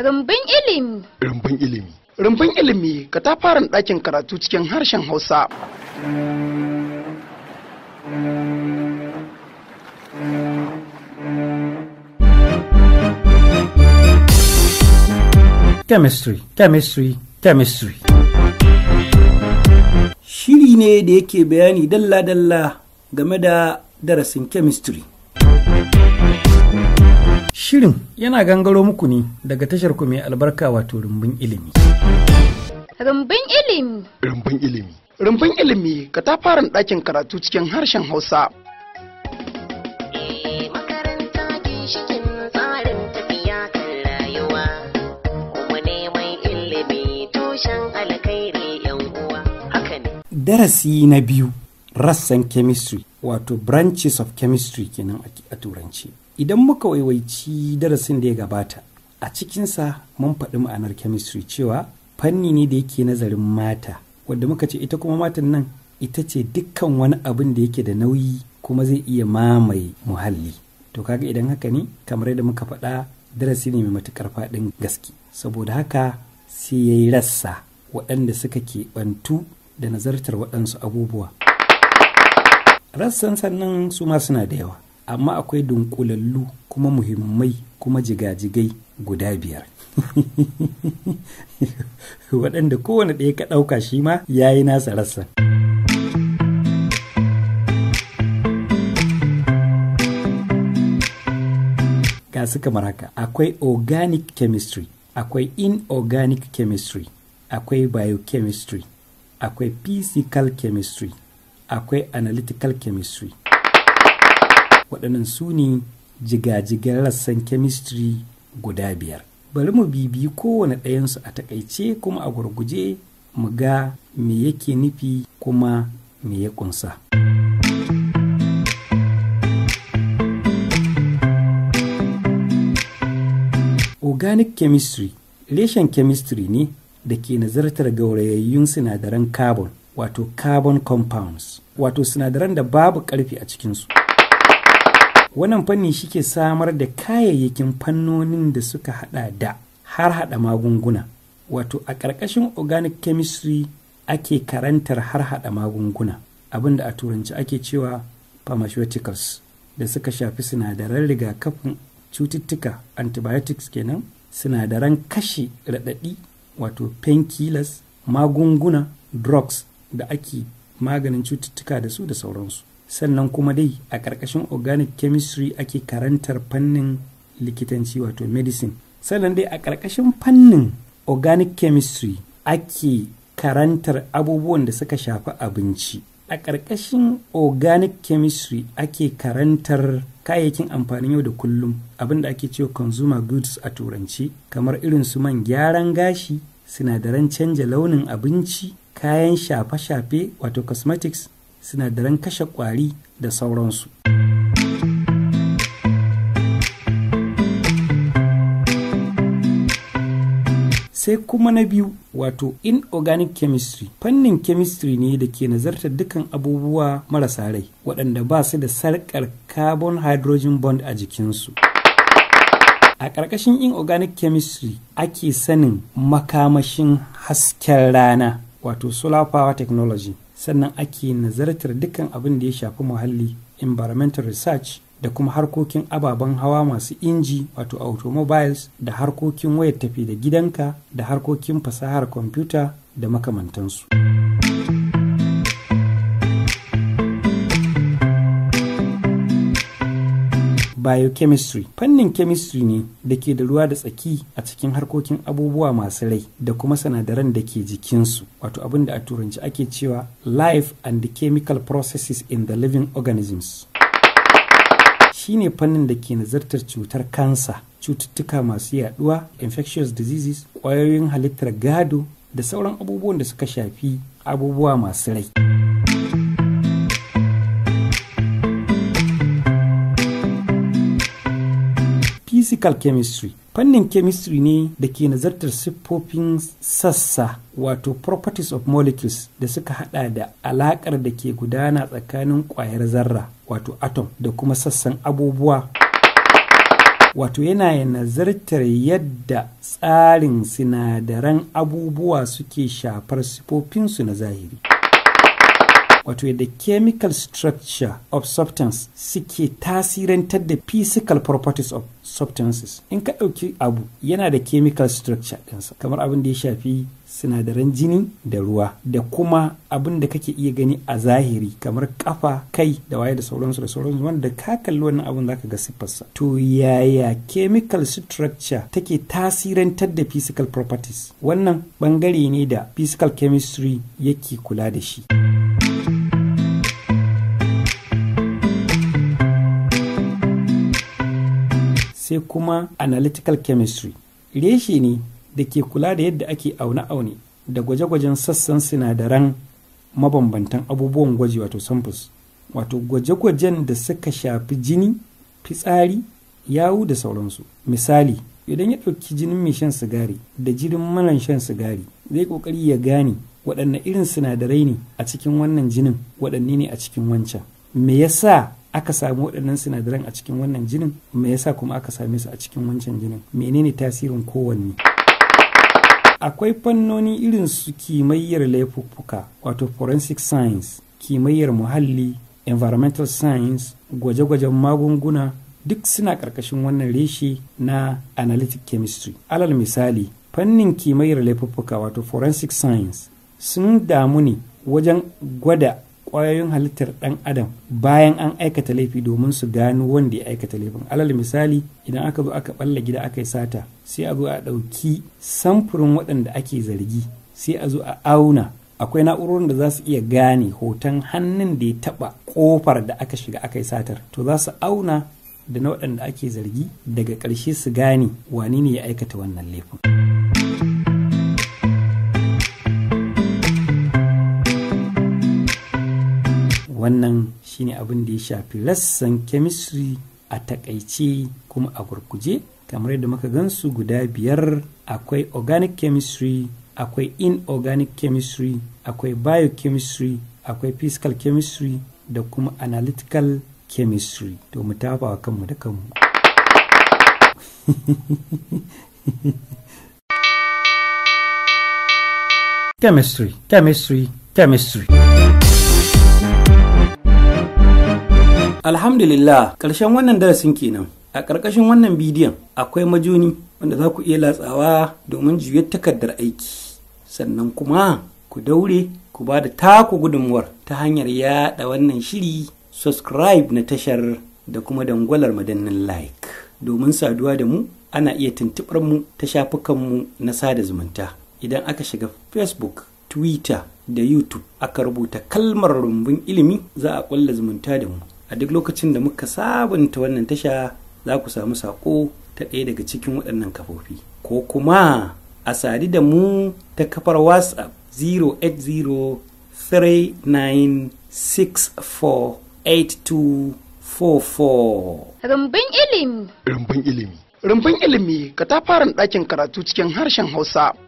Rumbun ilimi. Rumbun ilimi. Rumbun ilimi katafaren ɗakin karatu cikin harshen Hausa. Chemistry, chemistry, chemistry. Shiri ne da yake bayani dalla-dalla game da darasin chemistry. Shirin yana gangaro muku ne daga tashar ku mai albarka wato rumbun ilimi. Rumbun ilimi. Rumbun ilimi. Rumbun ilimi katafaren ɗakin karatu cikin harshen Hausa. Eh, makaranta ginshikin tsarin tafiya kan rayuwa kuma neman ilimi tushen alkhairi yan uwa haka ne Darasi na biyu rassan chemistry wato branches of chemistry kenan a- a turanci. Idan muka waiwaici darasin da ya gabata, a cikinsa mun faɗi ma'anar chemistry cewa fanni ne da yake nazarin mata, wadda muka ce ita kuma matan nan ita ce dukkan wani abin da yake da nauyi kuma zai iya mamaye muhalli. To kaga idan haka ne, kamar yadda muka faɗa darasi ne mai matuƙar faɗin gaske. Saboda haka sai ya yi rassa waɗanda suka keɓantu da nazartar waɗansu abubuwa. Rassan sannan su ma suna da yawa, amma akwai dunkulallu kuma muhimmai kuma jigajigai guda biyar. waɗanda kowane ɗaya ka ɗauka shi ma ya yi nasa rassan. ga su kamar haka akwai organic chemistry akwai inorganic chemistry akwai biochemistry akwai physical chemistry akwai analytical chemistry waɗannan su ne jigajigan rassan chemistry guda biyar bari mu bibiyi kowane ɗayansu a takaice kuma a gurguje mu ga me yake nufi kuma me ya ƙunsa. organic chemistry reshen chemistry ne da ke nazartar gaurayayyun sinadaran carbon wato carbon compounds wato sinadaran da babu karfi a cikinsu wannan fanni shi ke samar da kayayyakin fannonin da suka hada da har hada magunguna wato a ƙarƙashin organic chemistry ake karantar har hada magunguna abinda a turanci ake cewa pharmaceuticals da suka shafi sinadaran rigakafin cututtuka antibiotics kenan sinadaran kashe raɗaɗi wato painkillers magunguna drugs da ake maganin cututtuka da su da sauransu sannan kuma dai a ƙarƙashin organic chemistry ake karantar fannin likitanci wato medicine sannan dai a ƙarƙashin fannin organic chemistry ake karantar abubuwan da suka shafi abinci a ƙarƙashin organic chemistry ake karantar kayayyakin amfanin yau da kullum abinda ake cewa consumer goods a turanci kamar irin su man gyaran gashi sinadaran canja launin abinci kayan shafe-shafe wato cosmetics sinadaran kashe ƙwari da sauransu sai kuma na biyu wato inorganic chemistry fannin chemistry ne da ke nazartar dukkan abubuwa marasa rai waɗanda ba su da sarƙar carbon hydrogen bond a jikinsu a ƙarƙashin inorganic chemistry ake sanin makamashin hasken rana wato solar power technology sannan ake nazartar dukkan abin da ya shafi muhalli environmental research da kuma harkokin ababen hawa masu inji wato automobiles da harkokin wayar tafi da gidanka da harkokin fasahar kwamfuta da makamantansu. biochemistry fannin chemistry ne da ke da ruwa da tsaki a cikin harkokin abubuwa masu rai da kuma sinadaran da ke jikinsu wato abin da a turanci ake cewa life and the chemical processes in the living organisms shine fannin da ke nazartar cutar kansa cututtuka masu yaduwa infectious diseases ƙwayoyin halittar gado da sauran abubuwan da suka shafi abubuwa masu rai physical chemistry fannin chemistry ne da ke nazartar siffofin sassa wato properties of molecules da suka hada da alakar da ke gudana tsakanin kwayar zarra wato atom da kuma sassan abubuwa wato yana nazartar yadda tsarin sinadaran abubuwa suke shafar sifofinsu na zahiri wato yadda chemical structure of substance suke tasirantar da physical properties of substances in ka ɗauki abu yana da chemical structure ɗinsa kamar abin da ya shafi sinadaran jini da ruwa da kuma abin da kake iya gani a zahiri kamar kafa kai da waye da sauransu da sauransu wanda ka kalli wannan abin zaka ga siffarsa to yaya chemical structure take tasirantar da physical properties wannan bangare ne da physical chemistry yake kula da shi sai kuma analytical chemistry reshe ne da ke kula da yadda ake aune-aune da gwaje-gwajen sassan sinadaran mabambantan abubuwan gwaji wato samples wato gwaje-gwajen da suka shafi jini fitsari yawu da sauransu misali idan ya ɗauki jinin mai shan sigari da jinin maran shan sigari zai ƙoƙari ya gane waɗanne irin sinadarai ne a cikin wannan jinin waɗanne ne a cikin wancan me yasa aka samu waɗannan sinadaran a cikin wannan jinin me yasa kuma aka same su a cikin wancan jinin menene tasirin kowanne akwai fannoni irin su kimayyar laifuffuka wato forensic science kimayyar muhalli environmental science gwaje-gwajen magunguna duk suna ƙarƙashin wannan reshe na analytic chemistry alal misali fannin kimayyar laifuffuka wato forensic science sun damu ne wajen gwada kwayoyin halittar ɗan adam bayan an aikata laifi domin su gano wanda ya aikata laifin alal misali idan aka zo aka balla gida aka yi sata sai a zo a ɗauki samfurin waɗanda ake zargi sai a zo a auna akwai na'urorin da za su iya gane hoton hannun da ya taɓa ƙofar da aka shiga aka yi satar to za su auna da na waɗanda ake zargi daga ƙarshe su gane wane ne ya aikata wannan laifin. wannan shine abin da ya shafi rassan chemistry a takaice kuma a gurguje kamar yadda muka gansu guda biyar akwai organic chemistry akwai inorganic chemistry akwai biochemistry akwai physical chemistry da kuma analytical chemistry to mu tafa wa kanmu da kanmu chemistry chemistry chemistry Alhamdulillah, ƙarshen wannan darasin kenan. A ƙarƙashin wannan bidiyon akwai majoni wanda za ku iya latsawa domin juyar takardar aiki. Sannan kuma ku daure ku ba da taku gudunmuwar ta hanyar yaɗa wannan shiri, subscribe na tashar da kuma dangwalar madannin like. Domin saduwa da mu ana iya tuntuɓar mu ta shafukanmu na sada zumunta. Idan aka shiga Facebook, Twitter da YouTube aka rubuta kalmar rumbun ilimi za a ƙulla zumunta da mu. a duk lokacin da muka sabunta wannan tasha za ku samu saƙo ta ɗaya daga cikin waɗannan kafofi ko kuma a sadi da mu ta kafar whatsapp 08039648244 Rumbun ilimi. Rumbun ilimi. Rumbun ilimi katafaren ɗakin karatu cikin harshen Hausa